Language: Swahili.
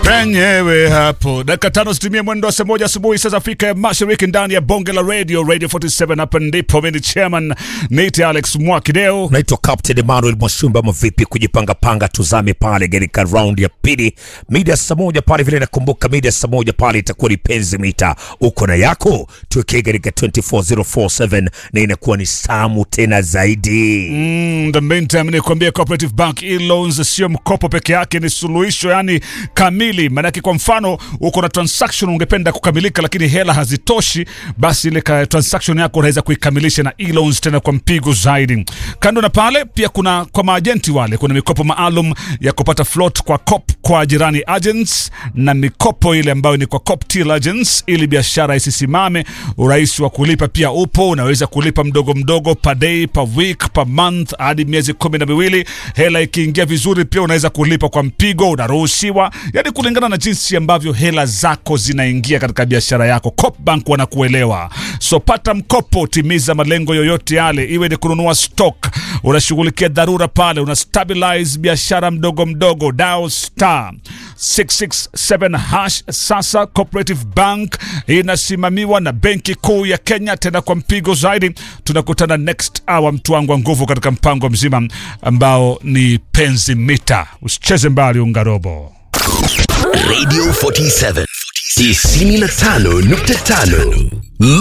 penyewe hapo. Dakika tano zitimie mwendo wa saa moja asubuhi saa za Afrika ya Mashariki, ndani ya bonge la radio Radio 47. Hapa ndipo mimi ni chairman Nate Alex Mwakideo. Naitwa Captain Emmanuel Mwashumba. Ama vipi, kujipanga panga, tuzame pale katika round ya pili mida saa moja pale vile. Nakumbuka mida saa moja pale itakuwa ni penzi mita, uko na yako tuwekee katika 24047 na inakuwa ni samu tena zaidi. Mm, the meantime ni kuambia Cooperative Bank e-loans sio mkopo peke yake, ni suluhisho yani kamili. Maanake kwa mfano uko na transaction ungependa kukamilika, lakini hela hazitoshi, basi ile ka- transaction yako unaweza kuikamilisha na e-loans tena kwa mpigo zaidi. Kando na pale, pia kuna kwa maajenti wale, kuna mikopo maalum ya kupata float kwa COP kwa jirani agents na mikopo ile ambayo ni kwa COP till agents, ili biashara isisimame. Urahisi wa kulipa pia upo, unaweza kulipa mdogo mdogo, per day, per week, per month hadi miezi kumi na miwili. Hela ikiingia vizuri, pia unaweza kulipa kwa mpigo, unaruhusiwa, yani kulingana na jinsi ambavyo hela zako zinaingia katika biashara yako. Coop Bank wanakuelewa, so pata mkopo, timiza malengo yoyote yale, iwe ni kununua stock, unashughulikia dharura pale, una stabilize biashara mdogo mdogo. Dial star 667 hash. Sasa Cooperative Bank inasimamiwa na Benki Kuu ya Kenya, tena kwa mpigo zaidi. Tunakutana next hour, mtu wangu wa nguvu, katika mpango mzima ambao ni penzi mita. Usicheze mbali, ungarobo. Radio 47 95.5